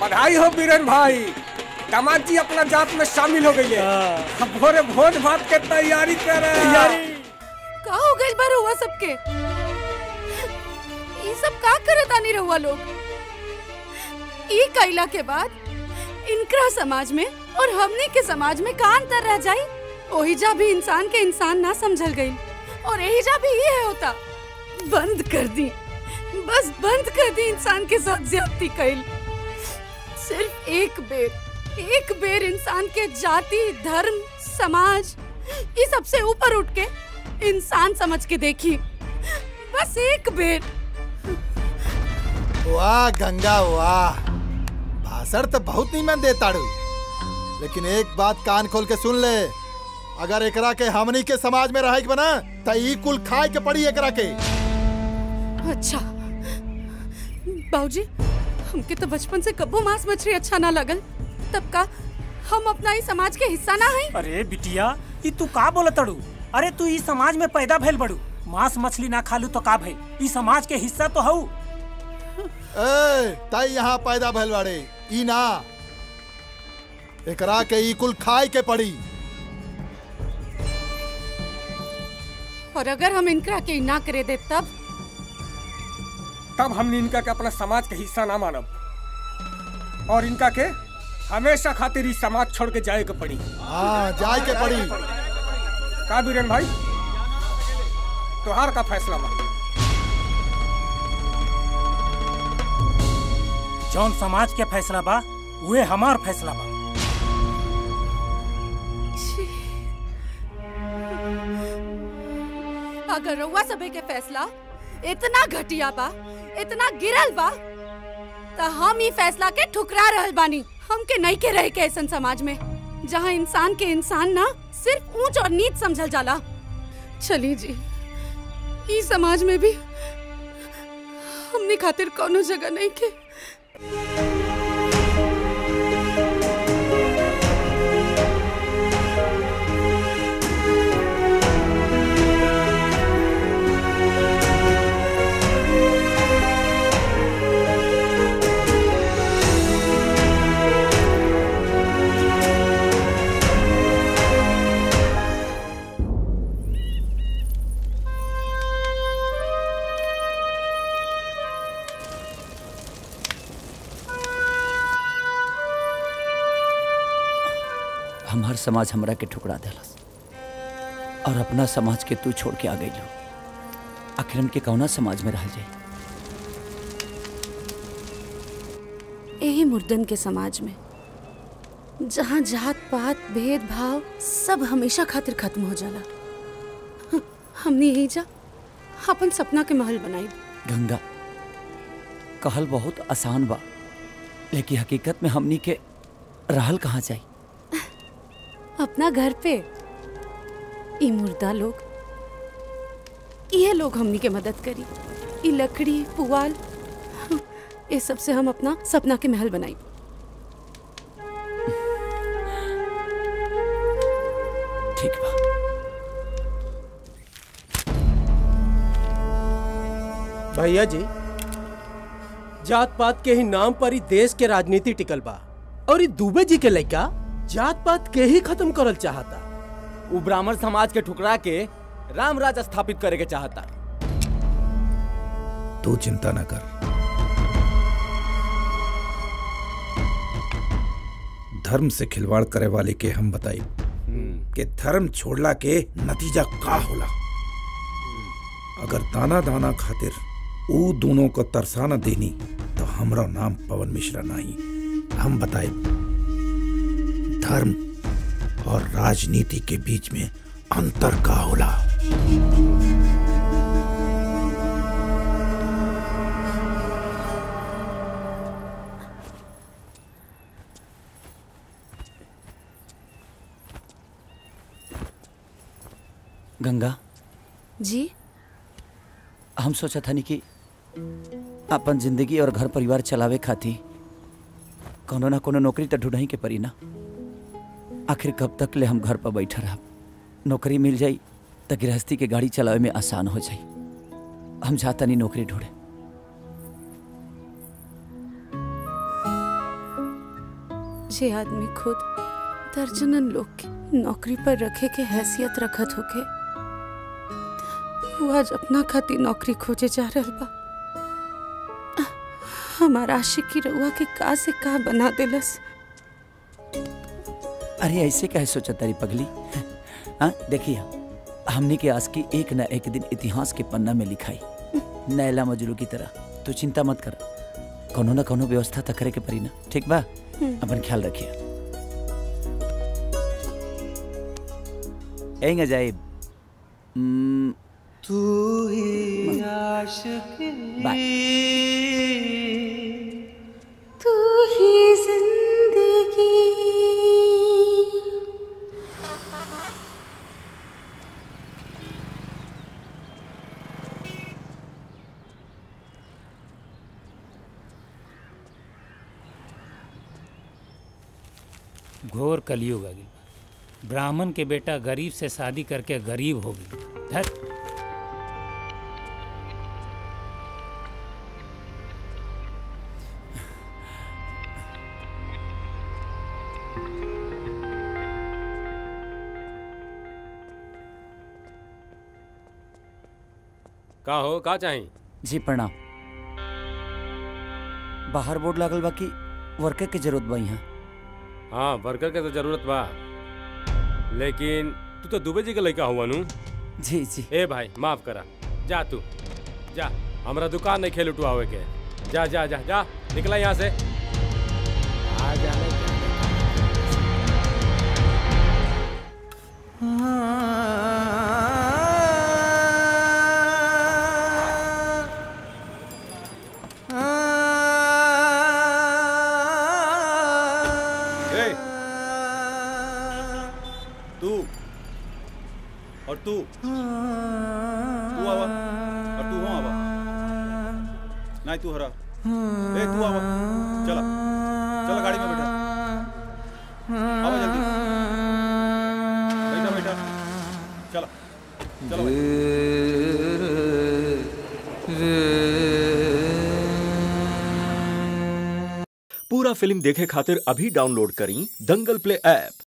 बधाई हो बीरन भाई दामाद जी अपना जात में शामिल हो गई है अब भोरे भोज भात के तैयारी कर रहे हैं का हो गइल बा रउआ सबके ई सब का करत आनी रउआ लोग ई कइला के बाद इनकरा समाज में और हमने के समाज में का अंतर रह जाई ओही जा भी इंसान के इंसान ना समझल गई और यही जा भी ये होता बंद कर दी बस बंद कर दी इंसान के साथ ज्यादती कइल सिर्फ एक बेर एक बेर इंसान के जाति धर्म समाज ये सबसे ऊपर उठ के इंसान समझ के देखी बस एक बेर वाह गंगा वाह भाषण तो बहुत नीमन दे ताड़ू लेकिन एक बात कान खोल के सुन ले अगर एकरा के हमनी के समाज में रहे के बना त ई कुल खाए के पड़ी एकरा के अच्छा बाबूजी हमके तो बचपन से कब्बो मांस मछली अच्छा ना लगल तब का हम अपना ही समाज के हिस्सा ना है अरे बिटिया ई तू का बोलत तड़ू अरे तू ई समाज में पैदा भइल बड़ू मांस मछली ना खालू तो का भइल ई समाज के हिस्सा तो हऊ ए तई यहाँ पैदा भइल बाड़े ई ना एकरा के ई कुल खाए के पड़ी और अगर हम इनकरा के ना करे दे तब तब हमने इनका के अपना समाज के हिस्सा ना मानब और इनका के हमेशा खातिर इस समाज छोड़ के जाए के पड़ी हाँ जाए के पड़ी का बीरन भाई तोहार का फैसला बा जौन समाज के फैसला बा उहे हमार फैसला बा अगर रउआ सबे के फैसला इतना घटिया बा इतना गिरल बा त हम ई फैसला के ठुकरा रहल बानी हमके नहीं के रहे के ऐसन समाज में जहाँ इंसान के इंसान ना सिर्फ ऊंच और नीच समझल जाला चली जी ई समाज में भी हमने खातिर कोनो जगह नहीं के हमार समाज हमरा के ठुकरा देलस और अपना समाज के तू छोड़ के आ गई आखिर हमके कौना समाज में रह जाए यही मुर्दन के समाज में जहाँ जात पात भेदभाव सब हमेशा खातिर खत्म हो जाला ह- हमने यही जा अपन सपना के महल बनाई गंगा कहल बहुत आसान बा लेकिन हकीकत में हमनी के रहल कहाँ जाई अपना घर पे ई मुर्दा लोग ये लोग हमनी के मदद करी ई लकड़ी पुआल ये सब से हम अपना सपना के महल बनाई ठीक बा भैया जी जात पात के ही नाम पर ही देश के राजनीति टिकल बा और ई दुबे जी के लड़का जात पात के ही खत्म करल चाहता उ ब्राह्मण समाज के ठुकरा के राम राज स्थापित करे के चाहता तू चिंता न कर धर्म से खिलवाड़ करे वाले के हम बताई कि धर्म छोड़ला के नतीजा का होला अगर दाना दाना खातिर ऊ दोनों को तरसाना देनी तो हमरा नाम पवन मिश्रा नहीं हम बताए धर्म और राजनीति के बीच में अंतर का होला गंगा जी हम सोचा था कि अपन जिंदगी और घर परिवार चलावे खातिर कोनो ना कोनो नौकरी तो ढूंढही के पड़ी ना आखिर कब तक ले हम घर पर बैठा रह नौकरी मिल जाई तो गृहस्थी के गाड़ी चलावे में आसान हो जाई हम चाहता नहीं नौकरी ढूंढे जे आदमी खुद दर्जनन लोग के नौकरी पर रखे के हैसियत रखत होके वो आज अपना खातिर नौकरी खोजे जा रहल बा हमार आशिक की रउआ के का से का बना देलस अरे ऐसे काहे सोचा तारी पगली हाँ देखिए हमने के आज की एक न एक दिन इतिहास के पन्ना में लिखाई नैला मजरू की तरह तू चिंता मत कर कोनो ना कोनो व्यवस्था तो करे के परी ना ठीक बा अपन ख्याल रखिए एंग जाए तू ही आशिक बाय तू ही जिंदगी घोर कलयुग आ गई ब्राह्मण के बेटा गरीब से शादी करके गरीब हो गई धत का हो का चाही जी प्रणाम बाहर बोर्ड लागल बा कि वर्कर के जरूरत बा यहाँ हाँ वर्कर के तो जरूरत बा लेकिन तू तो दुबे जी के लड़का हुआ नू जी जी ए भाई माफ करा जा तू जा हमरा दुकान नहीं खेल उठवावे के जा जा जा जा निकला यहाँ से आ जाने ए, तू और तू तू आवा और तू हो आवा नहीं तू हरा ए तू आवा चला चला गाड़ी में बैठा आवा जल्दी बैठा बैठा चला चलो पूरा फिल्म देखे खातिर अभी डाउनलोड करी दंगल प्ले ऐप